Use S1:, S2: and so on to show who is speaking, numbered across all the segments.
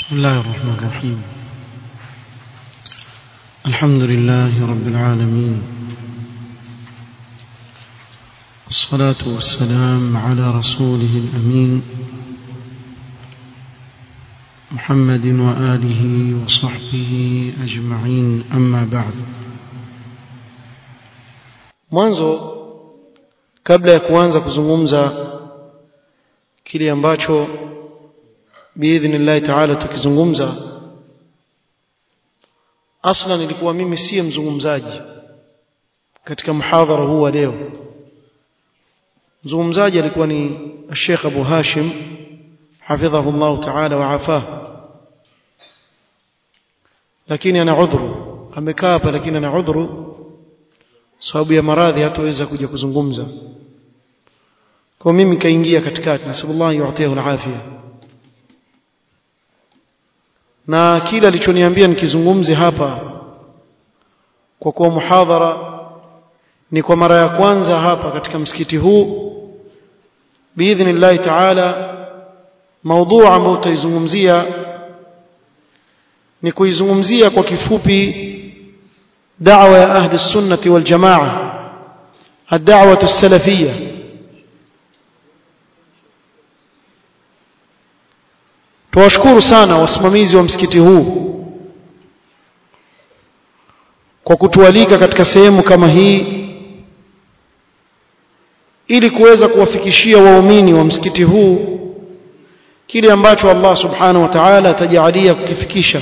S1: بسم الله الرحمن الرحيم الحمد لله رب العالمين والصلاة والسلام على رسوله الأمين محمد وآله وصحبه أجمعين أما بعد
S2: mwanzo kabla ya kuanza kuzungumza kile ambacho biidhnillahi taala tukizungumza aslan ilikuwa mimi siye mzungumzaji katika muhadhara huu wa leo mzungumzaji alikuwa ni Sheikh Abu Hashim hafidhahu Allah taala wa afah lakini ana udhuru amekaa hapa lakini ana udhuru sababu ya maradhi hataweza kuja kuzungumza kwa mimi kaingia katikati nasallallahu yu'tihi al-afia na kila alichoniambia nikizungumze hapa kwa kuwa muhadhara ni kwa mara ya kwanza hapa katika msikiti huu biidhnillahi taala maudhu ambayo tutaizungumzia ni kuizungumzia kwa kifupi دعوة أهل السنة والجماعة الدعوة السلفية tuwashukuru sana wasimamizi wa msikiti huu kwa kutualika katika sehemu kama hii ili kuweza kuwafikishia waumini wa msikiti huu kile ambacho Allah subhanahu wa ta'ala atajalia kukifikisha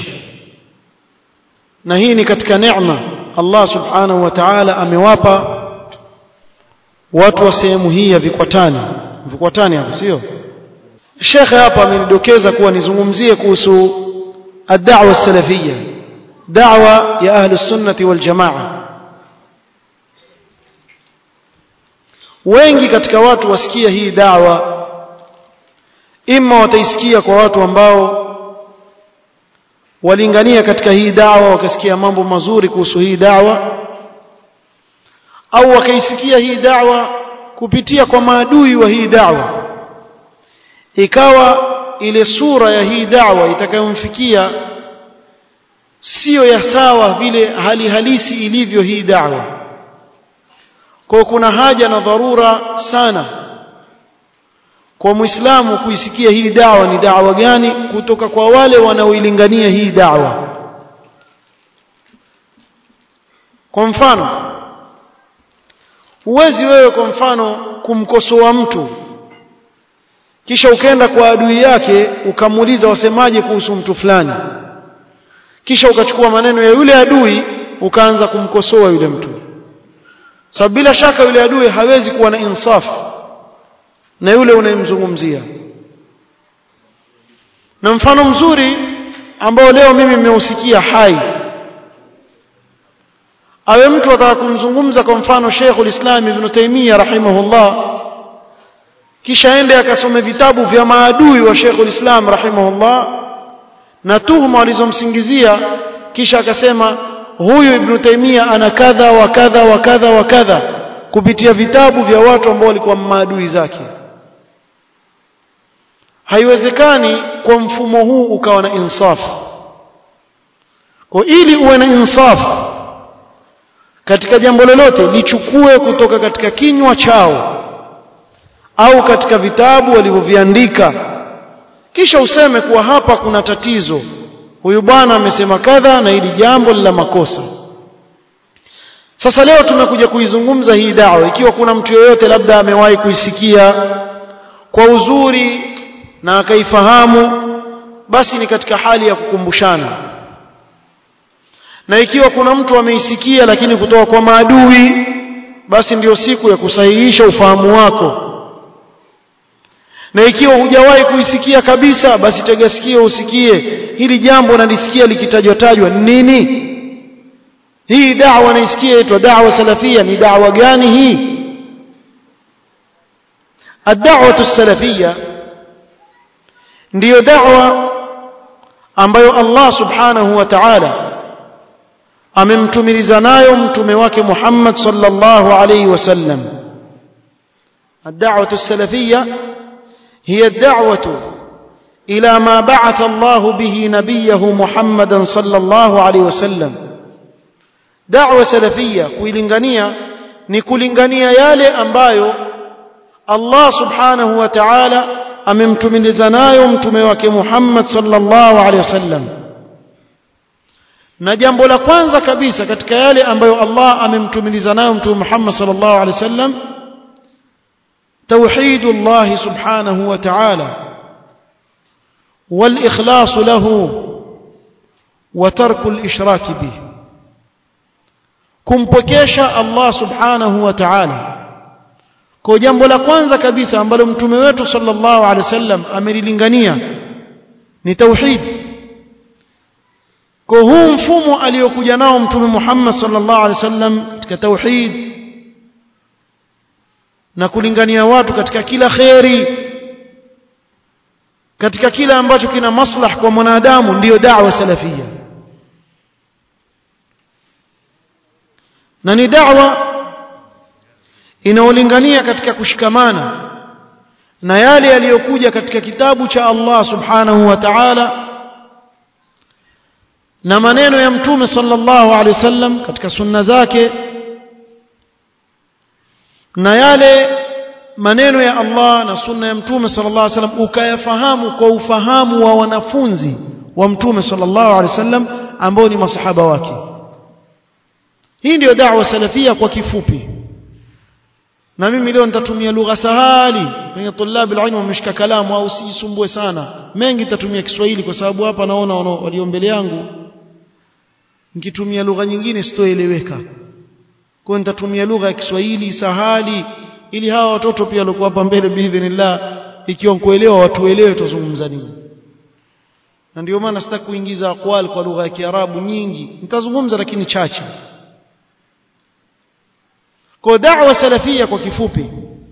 S2: na hii ni katika neema Allah subhanahu wa ta'ala amewapa watu wa sehemu hii ya Vikwatani Vikwatani hapo sio Sheikh hapa amenidokeza kuwa nizungumzie kuhusu ad-da'wa salafiyya da'wa ya ahli sunnati wal jamaa wengi katika watu wasikia hii da'wa imma wataisikia kwa watu ambao walingania katika hii dawa wakasikia mambo mazuri kuhusu hii dawa au wakaisikia hii dawa kupitia kwa maadui wa hii dawa ikawa ile sura ya hii dawa itakayomfikia sio ya sawa vile hali halisi ilivyo hii dawa kwa kuna haja na dharura sana kwa muislamu kuisikia hii dawa ni dawa gani kutoka kwa wale wanaoilingania hii dawa kwa mfano huwezi wewe kwa mfano kumkosoa mtu kisha ukaenda kwa adui yake ukamuuliza wasemaje kuhusu mtu fulani kisha ukachukua maneno ya yule adui ukaanza kumkosoa yule mtu sababu bila shaka yule adui hawezi kuwa na insafu na yule unayemzungumzia na mfano mzuri ambao leo mimi nimeusikia hai awe mtu ataka kumzungumza kwa mfano Sheikhul Islam Ibn Taymiyyah rahimahullah kisha ende akasome vitabu vya maadui wa Sheikhul Islam rahimahullah na tuhuma walizomsingizia kisha akasema huyu Ibn Taymiyyah ana kadha wa kadha wa kadha wa kadha kupitia vitabu vya watu ambao walikuwa maadui zake haiwezekani kwa mfumo huu ukawa na insaf kwa ili uwe na insaf katika jambo lolote lichukue kutoka katika kinywa chao au katika vitabu walivyoviandika kisha useme kuwa hapa kuna tatizo huyu bwana amesema kadha na hili jambo la makosa sasa leo tumekuja kuizungumza hii dawa ikiwa kuna mtu yeyote labda amewahi kuisikia kwa uzuri na akaifahamu basi ni katika hali ya kukumbushana na ikiwa kuna mtu ameisikia lakini kutoka kwa maadui basi ndiyo siku ya kusahihisha ufahamu wako na ikiwa hujawahi kuisikia kabisa basi tega sikio usikie hili jambo nalisikia likitajwa tajwa nini hii da'wa naisikia inaitwa da'wa salafia ni da'wa gani hii ad-da'watu as-salafiyya ndiyo da'wa ambayo Allah subhanahu wa ta'ala amemtumiliza nayo mtume wake Muhammad sallallahu alayhi wasallam ad-da'watu as-salafiyya hiya ad-da'watu إلى ما بعث الله به نبيه محمدا صلى الله عليه وسلم دعوة سلفية kuilingania ni kulingania yale ambayo Allah subhanahu wa ta'ala amemtumiliza nayo mtume wake Muhammad sallallahu alaihi wasallam na jambo la kwanza kabisa katika yale ambayo Allah amemtumiliza nayo mtume Muhammad sallallahu alaihi wasallam توحيد الله سبحانه وتعالى والإخلاص له وترك الإشراك به kumpokesha Allah subhanahu wa ta'ala kwa jambo la kwanza kabisa ambalo mtume wetu sallallahu alaihi wasallam amelilingania ni tauhid kwa huu mfumo aliyokuja nao mtume Muhammad sallallahu alaihi wasallam katika tauhid na kulingania watu katika kila kheri katika kila ambacho kina maslah kwa mwanadamu ndiyo da'wa salafia na ni da'wa inaolingania katika kushikamana na yale yaliyokuja katika kitabu cha Allah subhanahu wa ta'ala na maneno ya mtume sallallahu alaihi wasallam katika sunna zake na yale maneno ya Allah na sunna ya mtume sallallahu alaihi wasallam ukayafahamu kwa ufahamu wa wanafunzi wa mtume sallallahu alaihi wasallam ambao ni masahaba wake hii ndiyo da'wa salafia kwa kifupi na mimi leo nitatumia lugha sahali kwenye tulabi alilmu wameshika kalamu au sijisumbue sana mengi nitatumia Kiswahili kwa sababu hapa naona walio mbele yangu nikitumia lugha nyingine sitoeleweka kwa nitatumia lugha ya Kiswahili sahali ili hawa watoto pia walikuwa hapa mbele biidhnillah ikiwa kuelewa watuelewe tuzungumza nini na ndio maana sitaki kuingiza aqwal kwa lugha ya Kiarabu nyingi nitazungumza lakini chache kwa da'wa salafia kwa kifupi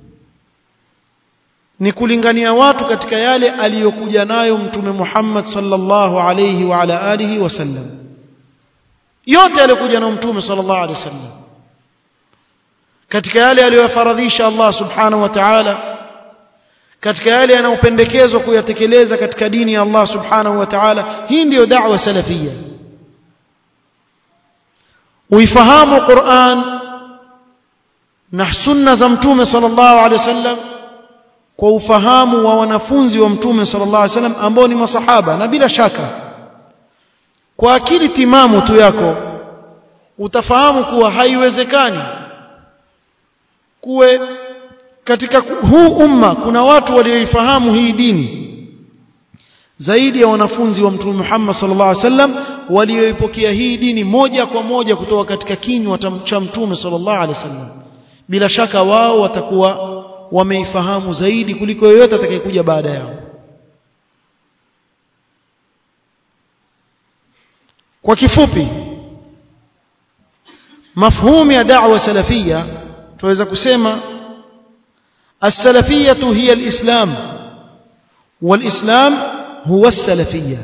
S2: ni kulingania watu katika yale aliyokuja nayo mtume Muhammad sallallahu alayhi wa ala alihi wasallam yote aliyokuja nayo mtume sallallahu alayhi wasallam katika yale aliyofaradhisha Allah subhanahu wa ta'ala katika yale yanayopendekezwa kuyatekeleza katika dini ya Allah subhanahu wa ta'ala hii ndiyo da'wa salafia uifahamu Qur'an na sunna za mtume sallallahu alaihi wasallam kwa ufahamu wa wanafunzi wa mtume sallallahu alaihi wasallam ambao ni masahaba na bila shaka kwa akili timamu tu yako utafahamu kuwa haiwezekani kuwe katika huu umma kuna watu walioifahamu hii dini zaidi ya wanafunzi wa mtume Muhammad sallallahu alaihi wasallam walioipokea hii dini moja kwa moja kutoka katika kinywa cha mtume sallallahu alaihi wasallam bila shaka wao watakuwa wameifahamu zaidi kuliko yoyote atakayekuja baada yao kwa kifupi mafhumu ya da'wa salafia tunaweza kusema السلفية هي الإسلام والإسلام هو السلفية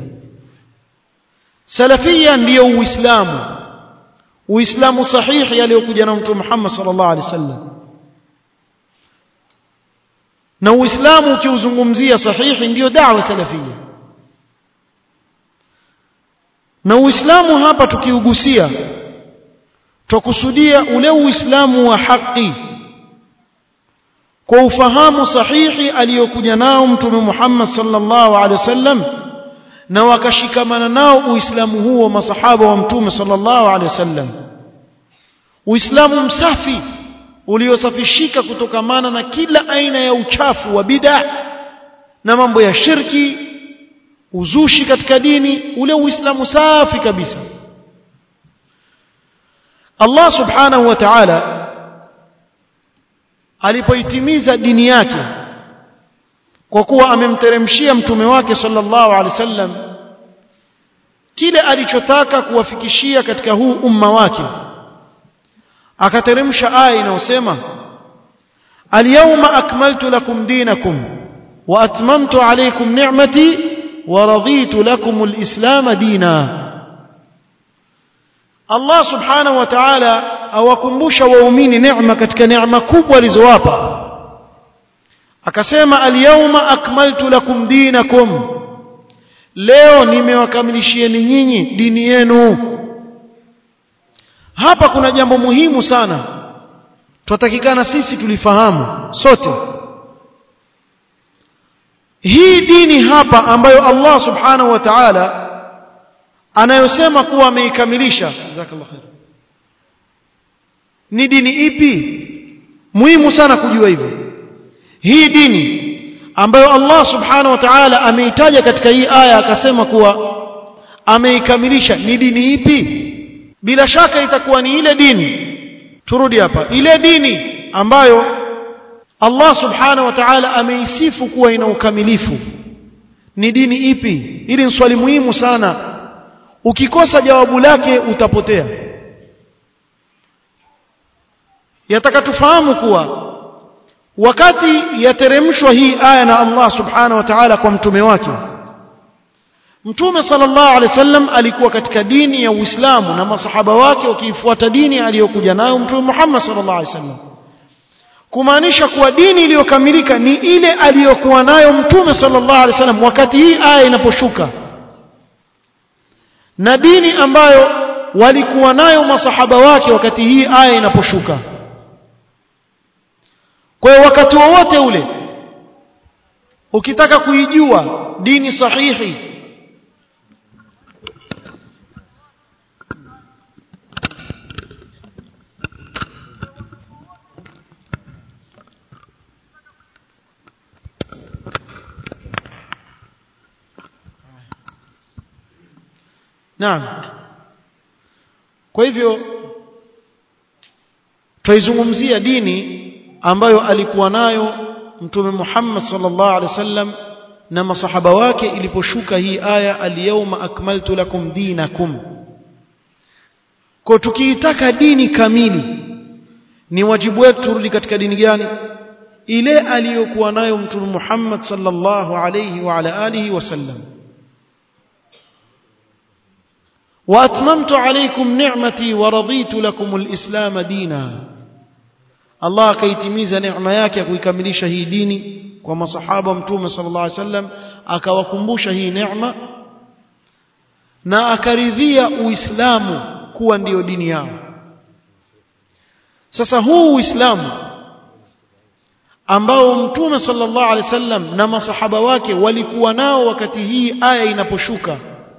S2: سلفية ndio uislamu uislamu sahihi aliyokuja na mtume Muhammad sallallahu alaihi wasallam na uislamu ukiuzungumzia sahihi ndio da'wa salafia na uislamu hapa tukiugusia tukusudia ule uislamu wa haki kwa ufahamu sahihi aliyokuja nao mtume Muhammad sallallahu alaihi wasallam na wakashikamana nao uislamu huo masahaba wa mtume sallallahu alaihi wasallam uislamu msafi uliosafishika kutokamana na kila aina ya uchafu wa bid'a na mambo ya shirki uzushi katika dini ule uislamu safi kabisa Allah subhanahu wa ta'ala alipoitimiza dini yake kwa kuwa amemteremshia mtume wake sallallahu alaihi wasallam kile alichotaka kuwafikishia katika huu umma wake akateremsha aya inayosema alyawma akmaltu lakum dinakum wa atmamtu alaykum ni'mati wa raditu lakum alislam dina Allah subhanahu wa ta'ala awakumbusha waumini neema katika neema kubwa alizowapa akasema alyawma akmaltu lakum dinakum leo nimewakamilishieni nyinyi dini yenu hapa kuna jambo muhimu sana twatakikana sisi tulifahamu sote hii dini hapa ambayo Allah subhanahu wa ta'ala anayosema kuwa ameikamilisha jazakallahu khair ni dini ipi muhimu sana kujua hivyo hii dini ambayo Allah subhanahu wa ta'ala ameitaja katika hii aya akasema kuwa ameikamilisha ni dini ipi bila shaka itakuwa ni ile dini turudi hapa ile dini ambayo Allah subhanahu wa ta'ala ameisifu kuwa ina ukamilifu ni dini ipi hili ni swali muhimu sana ukikosa jawabu lake utapotea yataka tufahamu kuwa wakati yateremshwa hii aya na Allah subhanahu wa ta'ala kwa mtume wake Mtume sallallahu alaihi wasallam alikuwa katika dini ya Uislamu na masahaba wake wakiifuata dini aliyokuja nayo Mtume Muhammad sallallahu alaihi wasallam kumaanisha kuwa dini iliyokamilika ni ile aliyokuwa nayo Mtume sallallahu alaihi wasallam wakati hii aya inaposhuka na dini ambayo walikuwa nayo masahaba wake wakati hii aya inaposhuka kwa hiyo wakati wowote ule ukitaka kuijua dini sahihi Naam. Kwa hivyo twaizungumzia dini ambayo alikuwa nayo Mtume Muhammad sallallahu alaihi wasallam na masahaba wake iliposhuka hii aya al-yawma akmaltu lakum dinakum. Kwa tukiitaka dini kamili ni wajibu wetu turudi katika dini gani? Ile aliyokuwa nayo Mtume Muhammad sallallahu alaihi wa ala alihi wasallam. واتممت عليكم نعمتي ورضيت لكم الاسلام دينا Allah akaitimiza neema yake ya kuikamilisha hii dini kwa masahaba mtume sallallahu alaihi wasallam akawakumbusha hii neema na akaridhia uislamu kuwa ndiyo dini yao sasa huu uislamu ambao mtume sallallahu alaihi wasallam na masahaba wake walikuwa nao wakati hii aya inaposhuka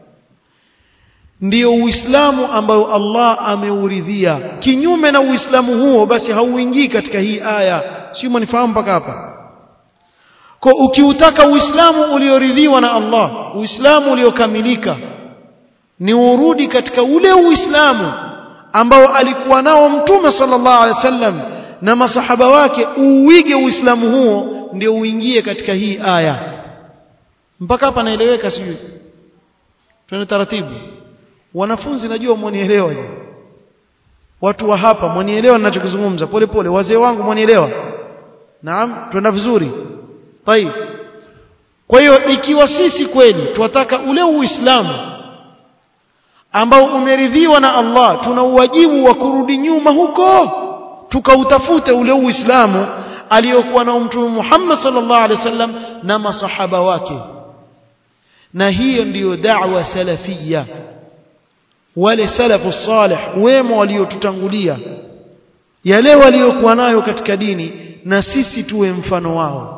S2: ndiyo uislamu ambao Allah ameuridhia kinyume na uislamu huo basi hauingii katika hii aya sio mnifahamu mpaka hapa kwa ukiutaka uislamu ulioridhiwa na Allah uislamu uliokamilika ni urudi katika ule uislamu ambao alikuwa nao mtume sallallahu alaihi wasallam na masahaba wake uige uislamu huo ndio uingie katika hii aya mpaka hapa naeleweka sijui twende taratibu wanafunzi najua mwanielewa watu wa hapa mwanielewa ninachokizungumza pole pole wazee wangu mwanielewa naam twenda vizuri tayib kwa hiyo ikiwa sisi kweli tunataka ule uislamu ambao umeridhiwa na Allah tuna uwajibu wa kurudi nyuma huko tukautafute ule uislamu aliyokuwa na mtume Muhammad sallallahu alaihi wasallam na masahaba wake na hiyo ndiyo da'wa salafia wale salafu salih wema waliotutangulia yale waliokuwa nayo katika dini na sisi tuwe mfano wao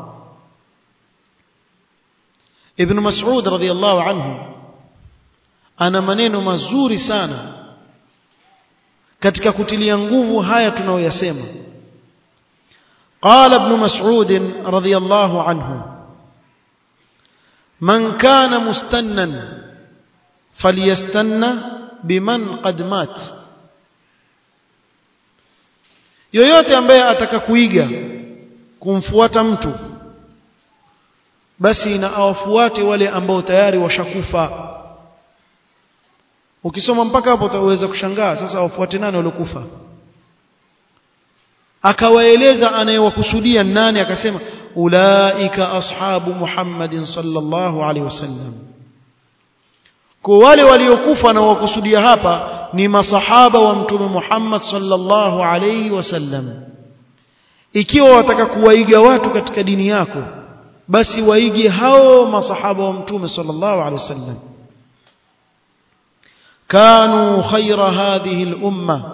S2: Ibn Mas'ud radhiyallahu anhu ana maneno mazuri sana katika kutilia nguvu haya tunayoyasema قال ابن مسعود رضي الله عنه من كان مستنا فليستنى biman qad mat yoyote ambaye ataka kuiga kumfuata mtu basi na awafuate wale ambao tayari washakufa ukisoma mpaka hapo utaweza kushangaa sasa wafuate nani waliokufa akawaeleza anayewakusudia nani akasema ulaika ashabu muhammadin sallallahu alaihi wasallam kwa wale waliokufa na wakusudia hapa ni masahaba wa mtume Muhammad sallallahu alaihi wasallam ikiwa wataka kuwaiga watu katika dini yako basi waige hao masahaba wa mtume sallallahu alaihi wasallam kanu khaira hadhihi al-umma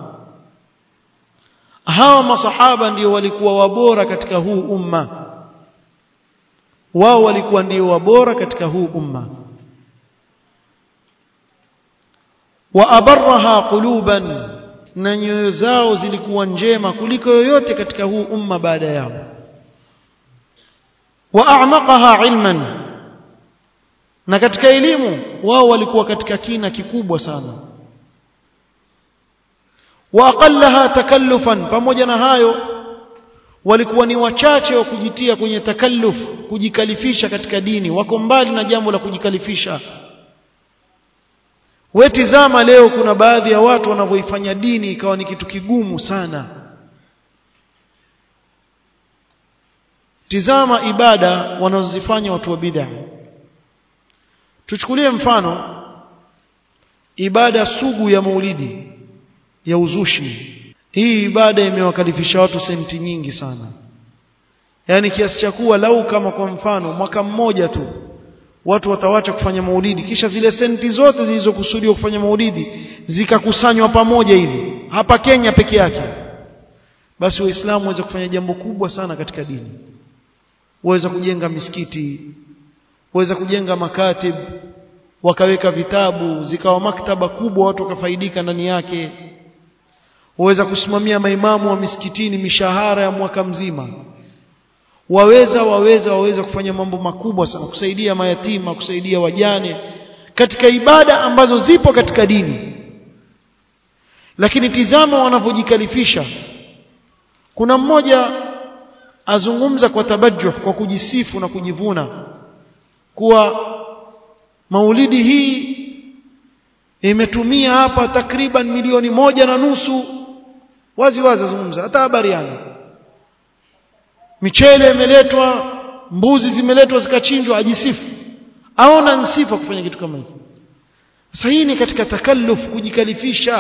S2: hawa masahaba ndio walikuwa wabora katika huu umma wao walikuwa ndio wabora katika huu umma wa abarraha quluban na nyoyo zao zilikuwa njema kuliko yoyote katika huu umma baada yao wa a'maqaha ilman na katika elimu wao walikuwa katika kina kikubwa sana wa aqallaha takallufan pamoja na hayo walikuwa ni wachache wa kujitia kwenye takalluf kujikalifisha katika dini wako mbali na jambo la kujikalifisha wetizama leo kuna baadhi ya watu wanavyoifanya dini ikawa ni kitu kigumu sana tizama ibada wanazozifanya watu wa bid'a tuchukulie mfano ibada sugu ya maulidi ya uzushi hii ibada imewakalifisha watu senti nyingi sana yaani kiasi cha kuwa lau kama kwa mfano mwaka mmoja tu watu watawacha kufanya maulidi kisha zile senti zote zilizokusudiwa kufanya maulidi zikakusanywa pamoja hivi hapa Kenya peke yake basi waislamu waweza kufanya jambo kubwa sana katika dini waweza kujenga misikiti waweza kujenga makatib wakaweka vitabu zikawa maktaba kubwa watu wakafaidika ndani yake waweza kusimamia maimamu wa misikitini mishahara ya mwaka mzima waweza waweza waweza kufanya mambo makubwa sana kusaidia mayatima kusaidia wajane katika ibada ambazo zipo katika dini lakini tizama wanavyojikalifisha kuna mmoja azungumza kwa tabajuh kwa kujisifu na kujivuna kuwa maulidi hii imetumia hapa takriban milioni moja na nusu wazi wazi azungumza hata habari yangu michele imeletwa mbuzi zimeletwa zikachinjwa ajisifu aona nsifa kufanya kitu kama hiki sasa hii ni katika takalluf kujikalifisha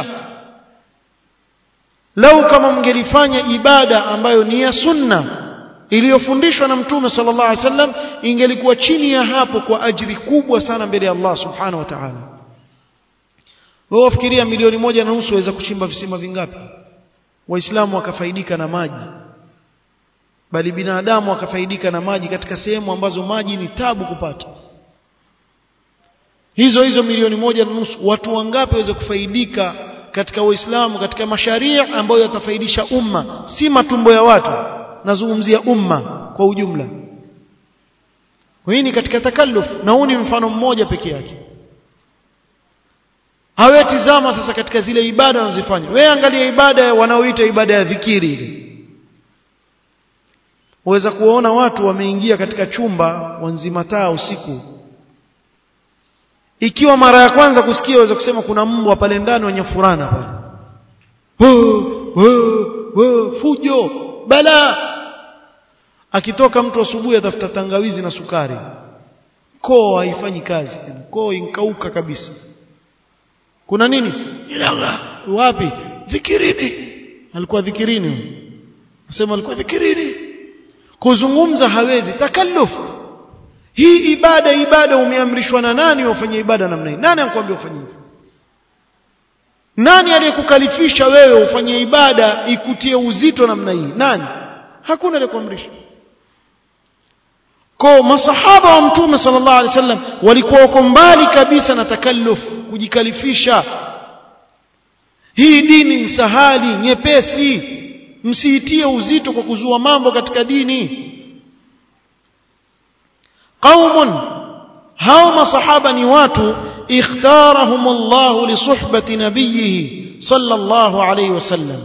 S2: lau kama mngelifanya ibada ambayo ni ya sunna iliyofundishwa na mtume sallallahu alaihi wasallam ingelikuwa chini ya hapo kwa ajiri kubwa sana mbele ya Allah subhanahu wa ta'ala wewe wafikiria milioni moja na nusu waweza kuchimba visima vingapi waislamu wakafaidika na maji bali binadamu wakafaidika na maji katika sehemu ambazo maji ni tabu kupata hizo hizo milioni moja na nusu watu wangapi waweza kufaidika katika waislamu katika masharia ambayo yatafaidisha umma si matumbo ya watu nazungumzia umma kwa ujumla hii ni katika takalluf na huu ni mfano mmoja peke yake hawe tizama sasa katika zile ibada wanazofanya wewe angalia ibada wanaoita ibada ya dhikiri ile waweza kuwaona watu wameingia katika chumba wanzima taa usiku ikiwa mara ya kwanza kusikia waweza kusema kuna mbwa pale ndani wenye furana pale fujo bala akitoka mtu asubuhi atafuta tangawizi na sukari koo haifanyi kazi koo inkauka kabisa kuna nini ilaga wapi dhikirini alikuwa dhikirini nasema alikuwa dhikirini kuzungumza hawezi takalluf hii ibada ibada umeamrishwa na nani ufanye ibada namna hii nani anakuambia ufanye hivyo nani aliyekukalifisha wewe ufanye ibada ikutie uzito namna hii nani hakuna aliyekuamrisha kwa masahaba wa mtume sallallahu alaihi wasallam walikuwa wako mbali kabisa na takalluf kujikalifisha hii dini ni sahali nyepesi msiitie uzito kwa kuzua mambo katika dini qaumun hao masahaba ni watu ikhtarahum Allah li suhbati nabiyhi sallallahu alayhi wasallam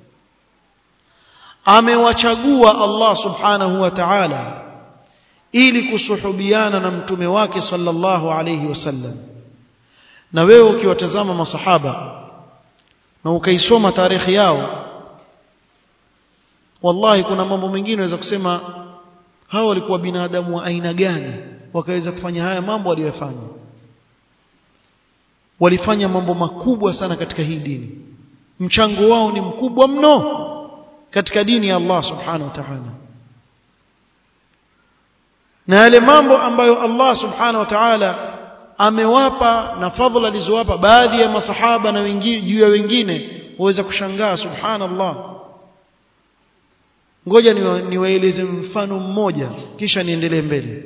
S2: amewachagua Allah subhanahu wa ta'ala ili kusuhubiana na mtume wake sallallahu alayhi wasallam na wewe ukiwatazama masahaba na ukaisoma tarehe yao wallahi kuna mambo mengine unaweza kusema hao walikuwa binadamu wa aina gani wakaweza kufanya haya mambo waliyofanya walifanya mambo makubwa sana katika hii dini mchango wao ni mkubwa mno katika dini ya Allah subhanahu wa ta'ala na yale mambo ambayo Allah subhanahu wa ta'ala amewapa na fadhila alizowapa baadhi ya masahaba na wengine juu ya wengine waweza kushangaa subhanallah ngoja niwaeleze mfano mmoja kisha niendelee mbele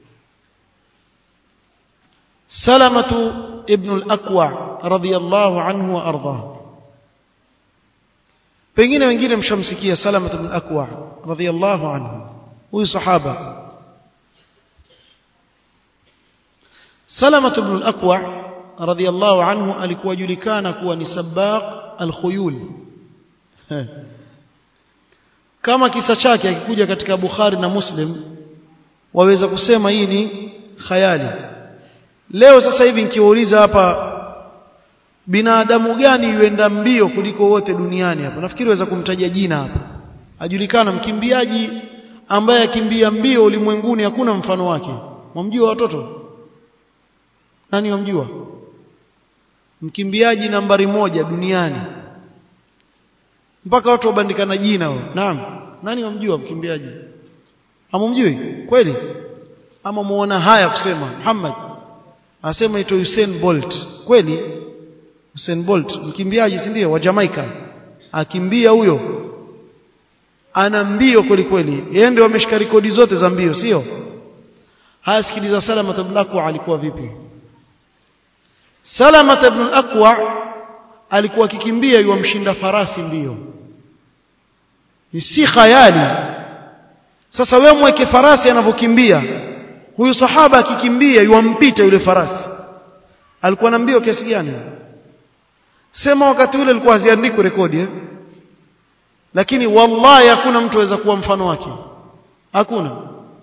S2: salamatu ibn al-aqwa radiyallahu anhu wa ardhah pengine wengine mshamsikia salamatu ibn al-aqwa radiyallahu anhu huyu sahaba salamatu ibn al-aqwa radiyallahu anhu alikuwa julikana kuwa ni sabaq al-khuyul kama kisa chake akikuja katika Bukhari na Muslim waweza kusema hii ni khayali leo sasa hivi nikiwauliza hapa binadamu gani yuenda mbio kuliko wote duniani hapa nafikiri waweza kumtajia jina hapa ajulikana mkimbiaji ambaye akimbia mbio ulimwenguni hakuna mfano wake mwamjua watoto nani wamjua mkimbiaji nambari moja duniani mpaka watu wabandikana jina wao naam nani wamjua mkimbiaji hamumjui kweli ama muona haya kusema Muhammad asema ito Usain Bolt kweli Usain Bolt mkimbiaji si ndio wa Jamaica akimbia huyo ana mbio kweli kweli yeye ndio ameshika rekodi zote za mbio sio haya sikiliza Salama ibn Aqwa alikuwa vipi Salama ibn Aqwa alikuwa akikimbia yuamshinda farasi mbio ni si khayali sasa wewe mweke farasi anavyokimbia huyu sahaba akikimbia yuampita yule farasi alikuwa na mbio kiasi gani sema wakati ule alikuwa haziandikwi rekodi eh? lakini wallahi hakuna mtu aweza kuwa mfano wake hakuna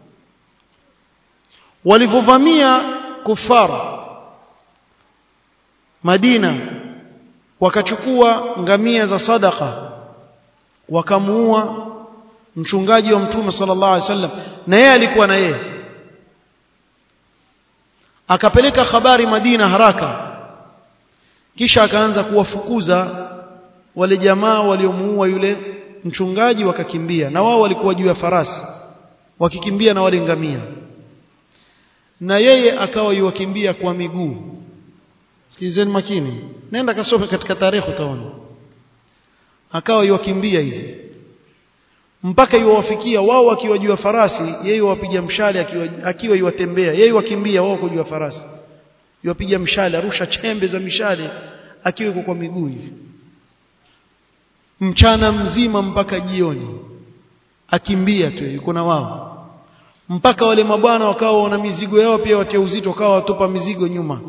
S2: walivyovamia kufar Madina wakachukua ngamia za sadaka wakamuua mchungaji wa mtume sallallahu alaihi wasallam na yeye alikuwa na yeye akapeleka habari Madina haraka kisha akaanza kuwafukuza wale jamaa waliomuua yule mchungaji wakakimbia na wao walikuwa juu ya farasi wakikimbia na wale ngamia na yeye akawa yuwakimbia kwa miguu sikilizeni makini nenda kasome katika tarehe utaona akawa yuwakimbia hivi mpaka yuwafikia wao wakiwa juu ya farasi yeye wapiga mshale akiwa akiwa yuwatembea yeye wakimbia wao kwa juu ya farasi yuwapiga mshale arusha chembe za mishale akiwa kwa miguu hivi mchana mzima mpaka jioni akimbia tu yuko na wao mpaka wale mabwana wakawa wana mizigo yao pia watia uzito wakawa watupa mizigo nyuma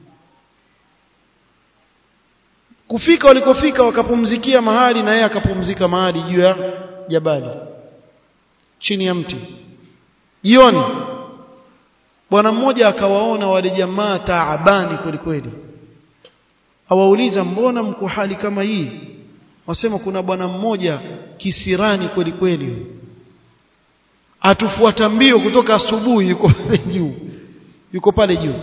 S2: kufika walikofika wakapumzikia mahali na yeye akapumzika mahali juu ya jabali chini ya mti jioni bwana mmoja akawaona wale jamaa taabani kweli kweli awauliza mbona mko hali kama hii wasema kuna bwana mmoja kisirani kweli kweli atufuata mbio kutoka asubuhi yuko pale juu yuko pale juu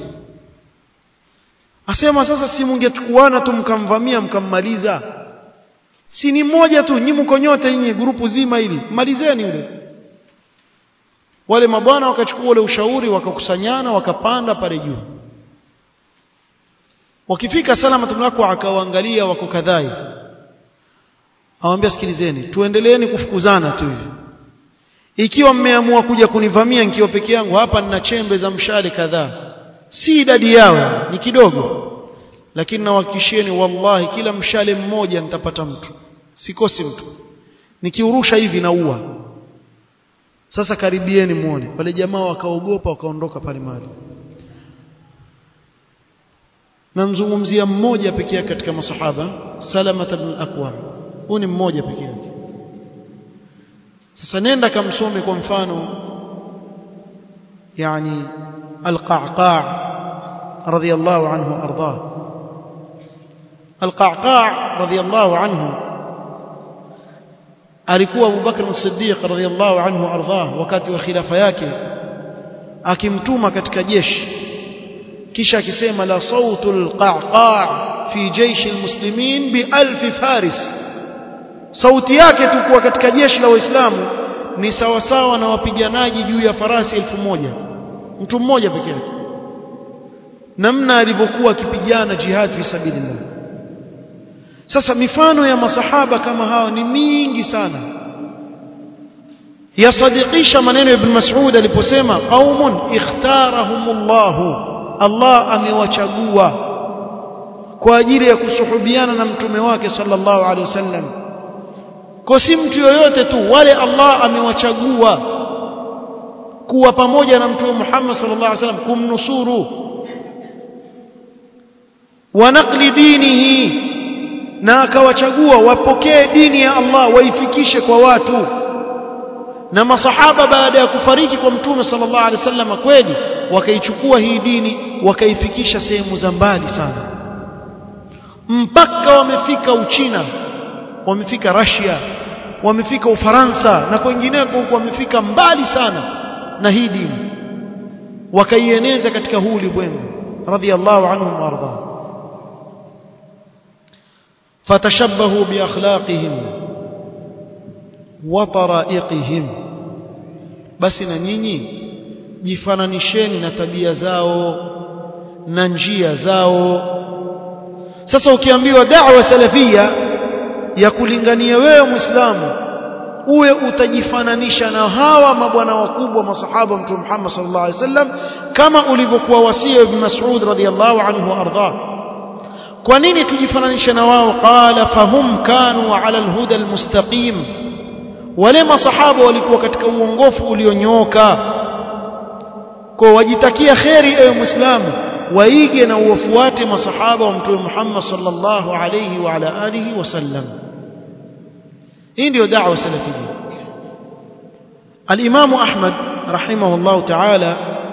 S2: asema sasa si mungechukuana tu mkamvamia mkammaliza si ni mmoja tu nyinyi mko nyote nyinyi grupu zima hili malizeni yule wale mabwana wakachukua ule ushauri wakakusanyana wakapanda pale juu wakifika salama tumlako akawaangalia wako kadhai awambia sikilizeni tuendeleeni kufukuzana tu hivi ikiwa mmeamua kuja kunivamia nikiwa peke yangu hapa nina chembe za mshale kadhaa si idadi yao ni kidogo lakini nawahakikishieni wallahi kila mshale mmoja nitapata mtu sikosi mtu nikiurusha hivi naua sasa karibieni muone pale jamaa wakaogopa wakaondoka pale mahali namzungumzia mmoja pekee yake katika masahaba Salama ibn Aqwa huyu ni mmoja pekee yake sasa nenda kamsome kwa mfano yani al-Qa'qa' radiyallahu anhu arda al-Qa'qa' radiyallahu anhu alikuwa Abu Bakr as-Siddiq radiyallahu anhu arda wakati wa khilafa yake akimtuma katika jeshi kisha akisema la sautul qa'qa' fi jaysh almuslimin bi alf faris sauti yake tu kuwa katika jeshi la waislamu ni sawasawa na wapiganaji juu ya farasi elfu moja mtu mmoja peke yake namna alivyokuwa akipigana jihad fi sabilillah sasa mifano ya masahaba kama hawa ni mingi sana yasadikisha maneno ya ibn Mas'ud aliposema qaumun ikhtarahumullahu Allah amewachagua kwa ajili ya kusuhubiana na mtume wake sallallahu alaihi wasallam kwa si mtu yoyote tu wale Allah amewachagua kuwa pamoja na mtume Muhammad sallallahu alaihi wasallam kumnusuru wa naqli dinihi na akawachagua wapokee dini ya Allah waifikishe kwa watu na masahaba baada ya kufariki kwa mtume sallallahu alaihi wasallam kweli wakaichukua hii dini wakaifikisha sehemu za mbali sana mpaka wamefika Uchina wamefika Russia wamefika Ufaransa na kwingineko huko wamefika mbali sana na hii dini wakaieneza katika huu ulimwengu radhiallahu anhum warda fatashabbahu biakhlaqihim wa taraiqihim basi na nyinyi jifananisheni na tabia zao na njia zao sasa ukiambiwa da'wa salafia ya kulingania wewe muislamu uwe utajifananisha na hawa mabwana wakubwa masahaba mtume Muhammad sallallahu alaihi wasallam kama ulivyokuwa wasia ibn Mas'ud radhiyallahu anhu arda kwa nini tujifananishe na wao qala fahum kanu ala alhuda almustaqim wale masahaba walikuwa katika uongofu ulionyooka kwa wajitakia kheri ewe muislamu waige na uwafuate masahaba wa mtume Muhammad sallallahu alayhi wa ala alihi wasallam hii ndio da'wa salafia al-Imam Ahmad rahimahullah ta'ala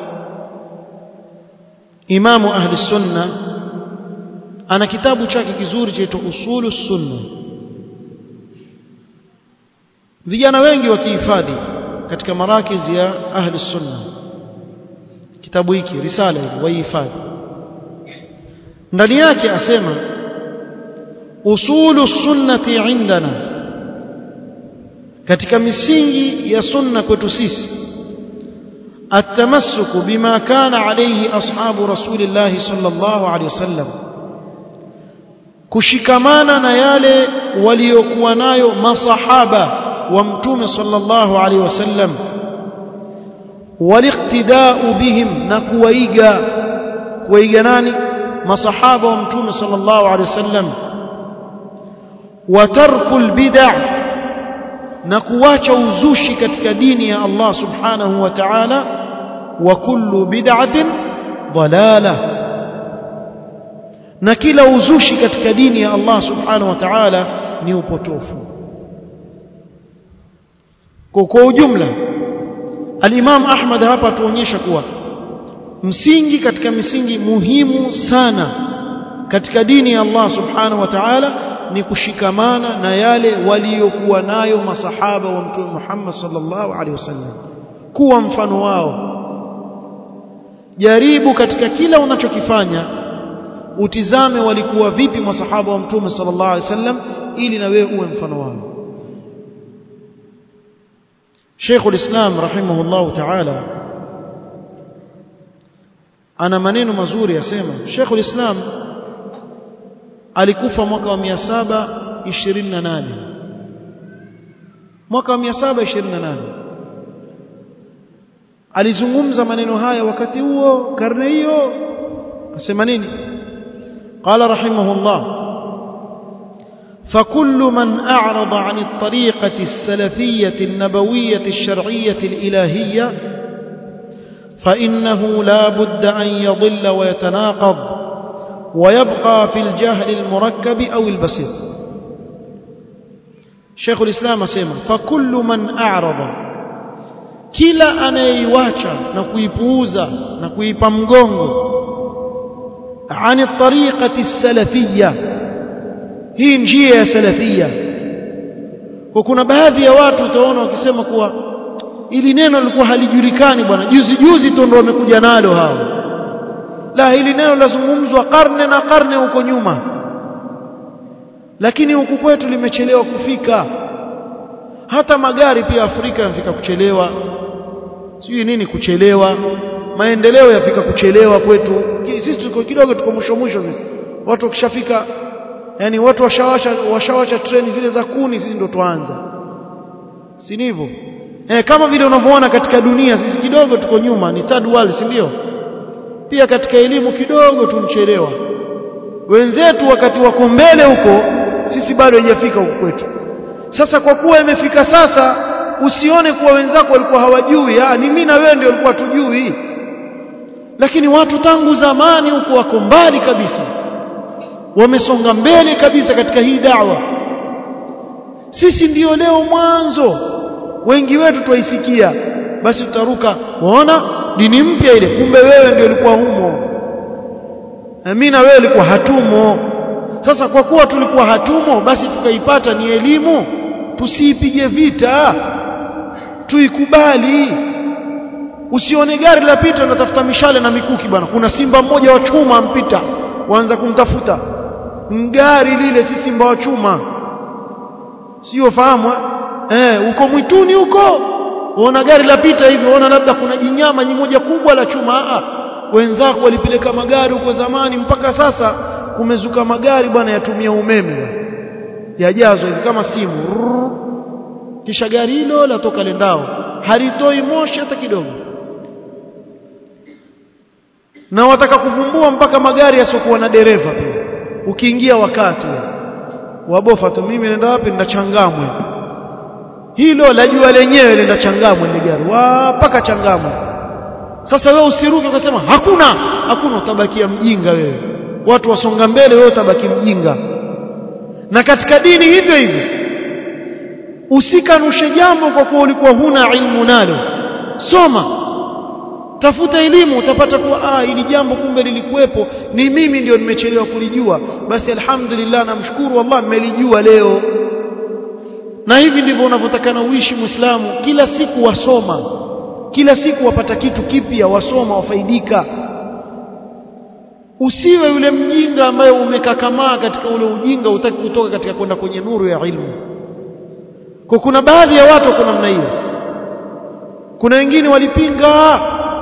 S2: Imam ahli sunna ana kitabu chake kizuri chaitwa usulu sunna vijana wengi wakihifadhi katika marakizi ya ahli sunna kitabu hiki risala hii waihifadhi ndani yake asema usulu sunnati indana katika misingi ya sunna kwetu sisi التمسك بما كان عليه أصحاب رسول الله صلى الله عليه وسلم kushikamana na yale waliokuwa nayo masahaba wa mtume sallallahu alaihi wasallam waliqtida'u bihim na kuwaiga kuwaiga nani masahaba wa mtume sallallahu alaihi wasallam wa tarkul bid'ah na kuacha uzushi katika dini ya Allah subhanahu wa ta'ala wa kullu bid'atin dalalah na kila uzushi katika dini ya Allah subhanahu wa ta'ala ni upotofu kwa kwa ujumla al-Imam Ahmad hapa tuonyesha kuwa msingi katika misingi muhimu sana katika dini ya Allah subhanahu wa ta'ala ni kushikamana na yale waliokuwa nayo masahaba wa mtume Muhammad sallallahu alaihi wasallam kuwa mfano wao jaribu katika kila unachokifanya utizame walikuwa vipi masahaba wa mtume sallallahu alaihi wasallam ili na wewe uwe mfano wao Sheikh ulislam rahimahullah ta'ala ana maneno mazuri yasema Sheikh ulislam alikufa mwaka wa 728 mwaka wa 728 alizungumza maneno haya wakati huo karne hiyo asema nini قال رحمه الله فكل من أعرض عن الطريقة السلفية النبوية الشرعية الإلهية فإنه لا بد أن يضل ويتناقض ويبقى في الجهل المركب أو البسيط شيخ الإسلام سيما فكل من أعرض kila anayeiwacha na kuipuuza na kuipa mgongo عن الطريقة السلفية hii njia ya salafia kwa kuna baadhi ya watu utaona wakisema kuwa ili neno lilikuwa halijulikani bwana juzi juzi tu ndio wamekuja nalo hao la hili neno lazungumzwa karne na karne huko nyuma lakini huku kwetu limechelewa kufika hata magari pia Afrika yanafika kuchelewa sijui nini kuchelewa maendeleo yafika kuchelewa kwetu sisi tuko kidogo tuko mwisho mwisho sisi watu wakishafika yani watu washawasha washawasha treni zile za kuni sisi ndo tuanza si ndivyo eh kama vile unavyoona katika dunia sisi kidogo tuko nyuma ni third world si ndio pia katika elimu kidogo tunchelewa wenzetu wakati wako mbele huko sisi bado haijafika huko kwetu sasa kwa kuwa imefika sasa usione kuwa wenzako walikuwa hawajui ah ni mimi na wewe ndio walikuwa tujui lakini watu tangu zamani huko wako mbali kabisa wamesonga mbele kabisa katika hii dawa sisi ndiyo leo mwanzo wengi wetu twaisikia basi tutaruka waona dini mpya ile kumbe wewe ndio ulikuwa humo mimi na wewe ulikuwa hatumo sasa kwa kuwa tulikuwa hatumo basi tukaipata ni elimu tusiipige vita tuikubali usione gari la pita unatafuta mishale na mikuki bwana kuna simba mmoja wa chuma ampita waanza kumtafuta ngari lile si simba wa chuma sio fahamu eh uko mwituni huko uona gari la pita hivi uona labda kuna jinyama moja kubwa la chuma a wenzako walipeleka magari huko zamani mpaka sasa kumezuka magari bwana yatumia umeme yajazwa hivi kama simu Rrr. kisha gari hilo latoka lendao halitoi moshi hata kidogo na wataka kuvumbua mpaka magari yasiokuwa na dereva pia ukiingia wakati wabofa tu mimi nenda wapi nenda changamwe hilo la jua lenyewe lenda changamwe ile gari mpaka changamwe sasa wewe usiruke ukasema hakuna hakuna utabakia mjinga wewe watu wasonga mbele wewe utabaki mjinga na katika dini hivyo hivyo usikanushe jambo kwa kuwa ulikuwa huna ilmu nalo soma tafuta elimu utapata kuwa ah ili jambo kumbe lilikuwepo ni mimi ndio nimechelewa kulijua basi alhamdulillah namshukuru Allah nimelijua leo na hivi ndivyo unavyotakana uishi muislamu kila siku wasoma kila siku wapata kitu kipya wasoma wafaidika usiwe yule mjinga ambaye umekakamaa katika ule ujinga utaki kutoka katika kwenda kwenye nuru ya ilmu kwa kuna baadhi ya watu kuna namna hiyo kuna wengine walipinga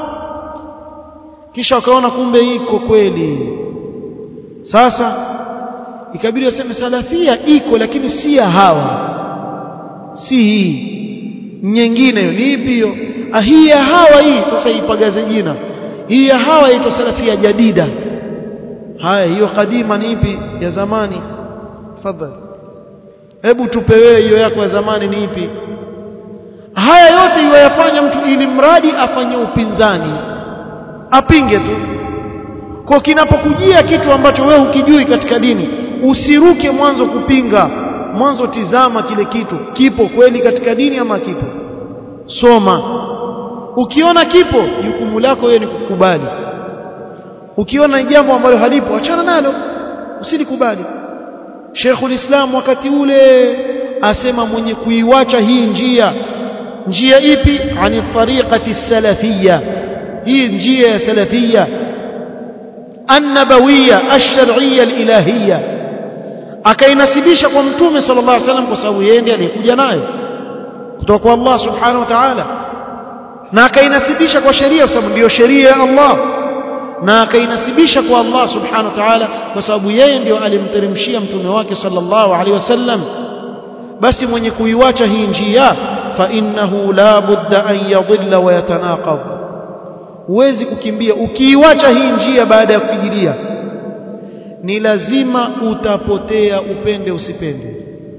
S2: kisha wakaona kumbe iko kweli sasa ikabidi waseme salafia iko lakini si ya hawa si hii nyingine hiyo ni ipi hiyo hii ya hawa hii sasa ipagaze jina hii ya hawa inaitwa salafia jadida haya hiyo kadima ni ipi ya zamani tafadhali hebu tupe wewe hiyo yako ya zamani ni ipi haya yote iwayafanya mtu ili mradi afanye upinzani apinge tu kwa kinapokujia kitu ambacho wewe hukijui katika dini usiruke mwanzo kupinga mwanzo tizama kile kitu kipo kweli katika dini ama kipo soma ukiona kipo jukumu lako wewe ni kukubali ukiona jambo ambalo halipo achana nalo usilikubali Sheikhul Islam wakati ule asema mwenye kuiwacha hii njia njia ipi ani tariqati salafiyya hii njia ya salafiyya annabawiyya ash-shar'iyya al-ilahiyya akainasibisha kwa mtume sallallahu alaihi wasallam kwa sababu yeye ndiye alikuja nayo kutoka kwa Allah subhanahu wa ta'ala na akainasibisha kwa sheria kwa sababu ndiyo sheria ya Allah na akainasibisha kwa Allah subhanahu wa ta'ala kwa sababu yeye ndio alimteremshia mtume wake sallallahu alaihi wasallam basi mwenye kuiwacha hii njia fa innahu la budda an yadhilla wa yatanaqab huwezi kukimbia ukiiwacha hii njia baada ya kujilia ni lazima utapotea upende usipende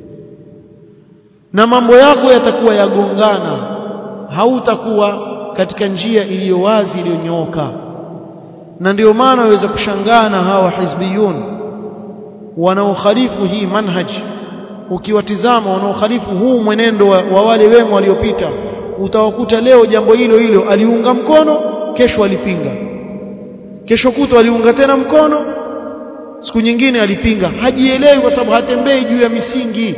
S2: na mambo yako yatakuwa yagongana hautakuwa katika njia iliyo wazi iliyonyooka na ndio maana waweza kushangaa na hawa hizbiyun wanaokhalifu hii manhaj ukiwatizama wanaokhalifu huu mwenendo wa, wa wale wema waliopita utawakuta leo jambo hilo hilo aliunga mkono kesho alipinga kesho kutwa aliunga tena mkono siku nyingine alipinga hajielewi kwa sababu hatembei juu ya misingi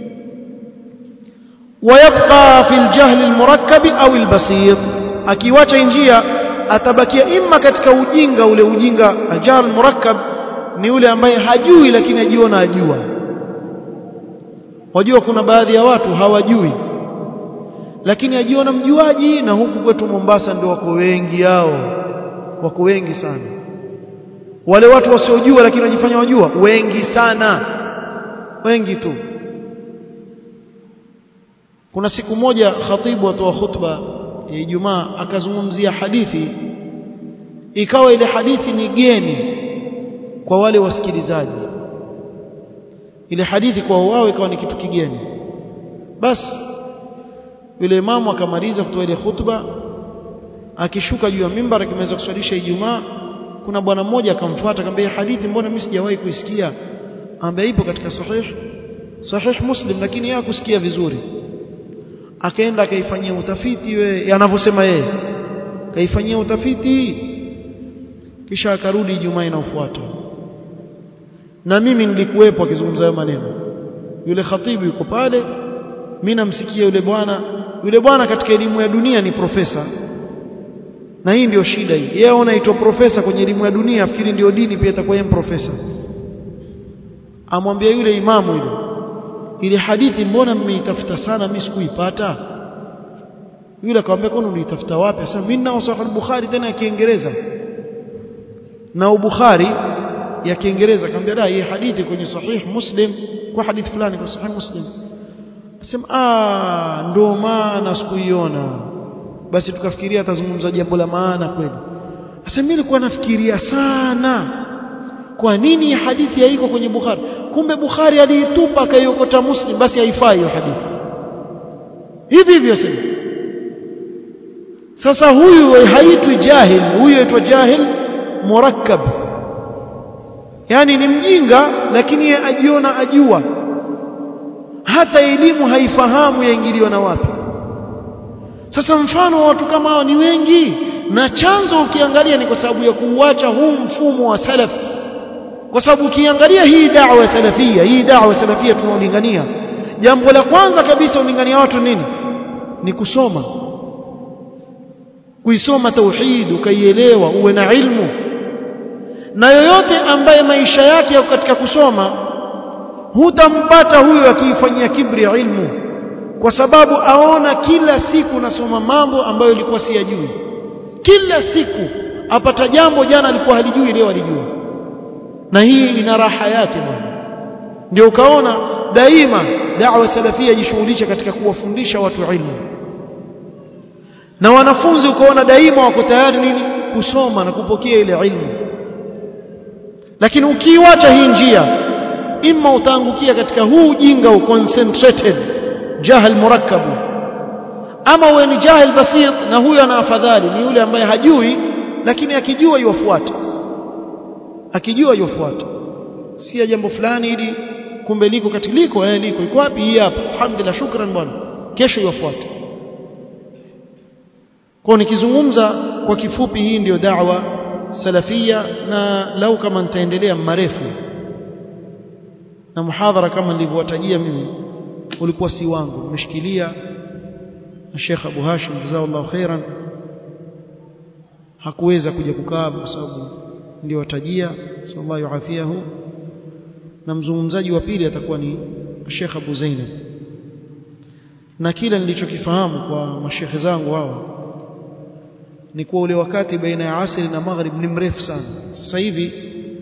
S2: ويبقى في الجهل المركب أو البسيط akiwacha njia atabakia imma katika ujinga ule ujinga ajahl murakkab ni ule ambaye hajui lakini ajiona ajua wajua kuna baadhi ya watu hawajui lakini ajiona mjuaji na huku kwetu Mombasa ndio wako wengi hao wako wengi sana wale watu wasiojua lakini wajifanya wajua wengi sana wengi tu kuna siku moja khatibu atoa khutba ya Ijumaa akazungumzia hadithi ikawa ile hadithi ni geni kwa wale wasikilizaji ile hadithi kwa wao ikawa ni kitu kigeni basi yule imamu akamaliza kutoa ile khutba akishuka juu ya mimbar akimaliza kuswalisha Ijumaa kuna bwana mmoja akamfuata akamwambia hadithi mbona mimi sijawahi kuisikia ambaye ipo katika sahih sahih muslim lakini yeye kusikia vizuri akaenda akaifanyia utafiti we anavyosema yeye kaifanyia utafiti kisha akarudi Ijumaa inayofuata na mimi nilikuwepo akizungumza hayo maneno yule khatibu yuko pale mimi namsikia yule bwana yule bwana katika elimu ya dunia ni profesa na hii ndio shida hii yeye anaitwa profesa kwenye elimu ya dunia afikiri ndio dini pia itakuwa yeye profesa amwambia yule imamu yule ile hadithi mbona mmeitafuta sana mimi sikuipata yule akamwambia kwani uliitafuta wapi sasa mimi nao sahih al-bukhari tena ya kiingereza na Bukhari ya Kiingereza akamwambia da hii hadithi kwenye sahih Muslim kwa hadithi fulani kwa sahih Muslim asema ah ndo maana sikuiona basi tukafikiria atazungumza jambo la maana kweli sasa mimi nilikuwa nafikiria sana kwa nini hadithi haiko kwenye Bukhari kumbe Bukhari aliitupa akaiokota Muslim basi haifai hiyo hadithi hivi hivyo sasa sasa huyu haitwi jahil huyu aitwa jahil murakkab yani ni mjinga lakini yeye ajiona ajua hata elimu haifahamu yaingiliwa na wapi sasa mfano wa watu kama hao ni wengi na chanzo ukiangalia ni kwa sababu ya kuuacha huu mfumo wa salaf kwa sababu ukiangalia hii da'wa ya salafia hii da'wa ya salafia tunaolingania jambo la kwanza kabisa ulingania watu nini ni kusoma kuisoma tauhid ukaielewa uwe na ilmu na yoyote ambaye maisha yake yako katika kusoma hutampata huyo akiifanyia kibri ya ilmu kwa sababu aona kila siku nasoma mambo ambayo ilikuwa siyajui kila siku apata jambo jana alikuwa halijui leo alijua na hii ina raha yake bwana ndio ukaona daima da'wa salafia jishughulisha katika kuwafundisha watu ilmu na wanafunzi ukaona daima wako tayari nini kusoma na kupokea ile ilmu lakini ukiiwacha hii njia imma utaangukia katika huu ujinga u concentrated jahil murakkabu ama uwe ni jahil basit na huyo ana afadhali ni yule ambaye hajui lakini akijua yufuata akijua yufuata si ya jambo fulani ili kumbe liko katika liko eh liko iko wapi hii hapa alhamdulillah shukran bwana kesho yufuata kwa nikizungumza kwa kifupi hii ndiyo da'wa salafia na lau kama nitaendelea marefu na muhadhara kama nilivyowatajia mimi ulikuwa si wangu nimeshikilia na Sheikh Abu Hashim jazakallahu khairan hakuweza kuja kukaa kwa sababu ndio watajia sallallahu yuafiahu na mzungumzaji wa pili atakuwa ni Sheikh Abu Zainab na kila nilichokifahamu kwa mashekhe zangu hao ni kuwa ule wakati baina ya asri na maghrib ni mrefu sana sasa hivi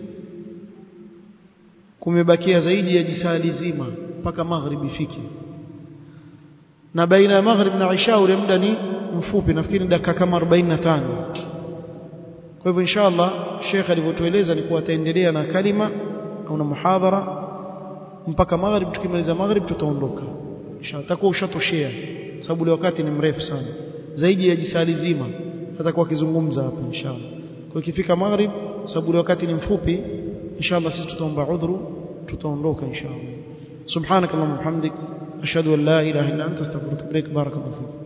S2: kumebakia zaidi ya jisali zima mpaka maghrib ifike na baina ya maghrib na isha ule muda ni mfupi nafikiri dakika kama 45 kwa hivyo inshallah Sheikh alivyotueleza ni kuwa ataendelea na kalima au na muhadhara mpaka maghrib tukimaliza maghrib tutaondoka inshallah takuwa ushatoshea sababu ule wakati ni mrefu sana zaidi ya jisali zima atakuwa akizungumza hapa inshallah kwa ikifika maghrib sababu ule wakati ni mfupi inshallah sisi tutaomba udhuru tutaondoka inshallah subhanakallahumma hamdik ashhadu an la ilaha illa anta astaghfiruka wa atubu ilaik barakallahu fik